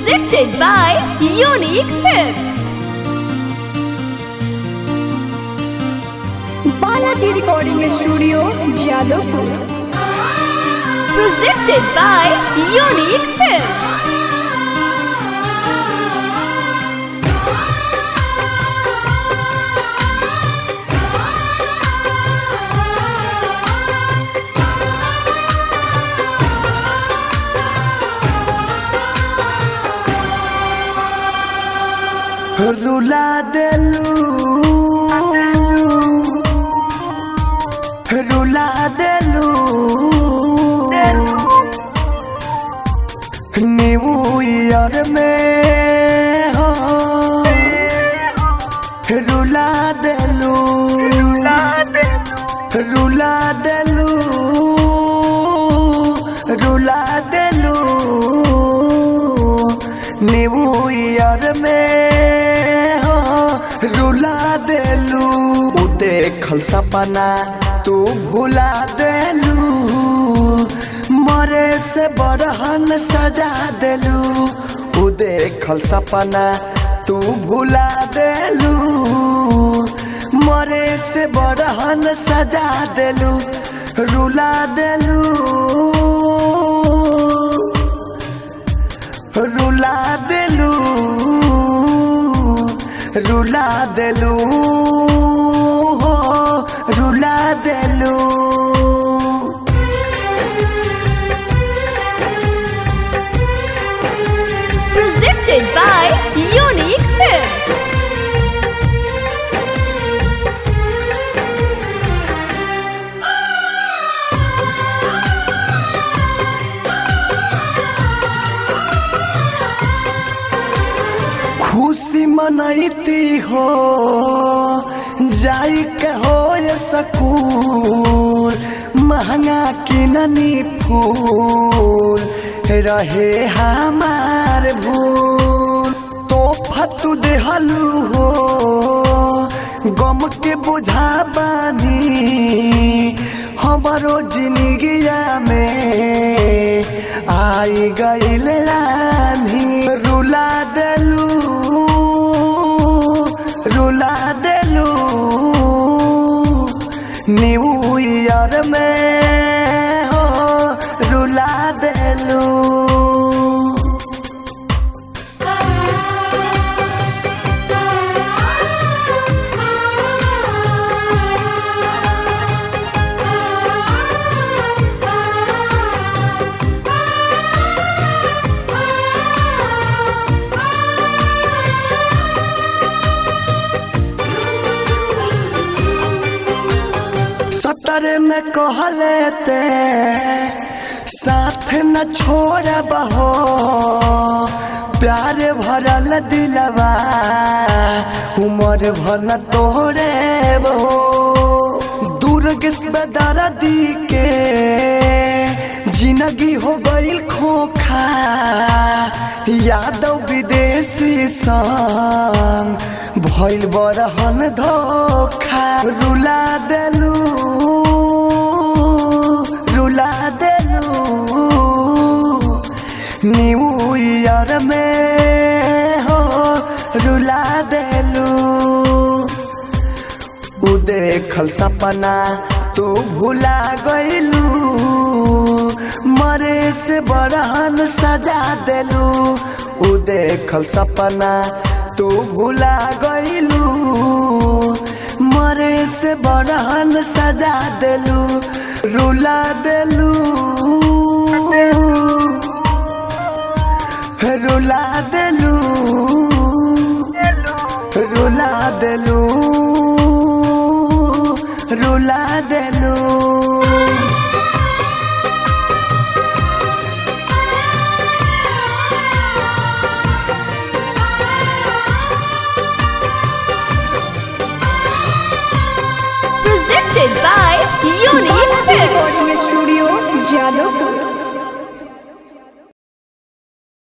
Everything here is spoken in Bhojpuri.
Presented by Unique Films. Balaji recording studio Jadavpur Presented by Unique Films. रुला देलू रुला देलू न्यू ईयर में हो रुला देलू रुला देलू रुला देलू न्यू ईयर में हो रुला देलू उ देखल सपना तू भुला देलू मरे से बड़हन सजा देलू उ देखल सपना तू भुला देलू मरे से बड़हन सजा देलू रुला देलू रुला देलू रुला देलू हो रुला देलू Presented by Unique Films. खुशी मनैती हो जाई के हो सकूल महंगा किननी फूल रहे हमार भूल तो फतू देहलू हो गम के बुझा बानी हमारो जिंदगिया में आई गईल रानी रुला देलू रुला देलू न्यू ईयर में हो रुला देलू सतर में कहले ते साथ न छोड़ बहो प्यार भरल दिलवा उमर भर न तोड़े बहो दूर किस्मदार दी के जिंदगी हो गईल खोखा यादव विदेशी संग भइल बड़हन धोखा रुला देलू रुला देलू न्यू ईयर में हो रुला देलू उ देखल सपना तू भुला गईलू मरे से बड़हन सजा देलू उ देखल सपना तू भुला गईलू मरे से बड़हन सजा देलू रुला देलू रुला देलू रुला देलू रुला देलू Presented by Unique Balaji Films. Recording studio Jadavpur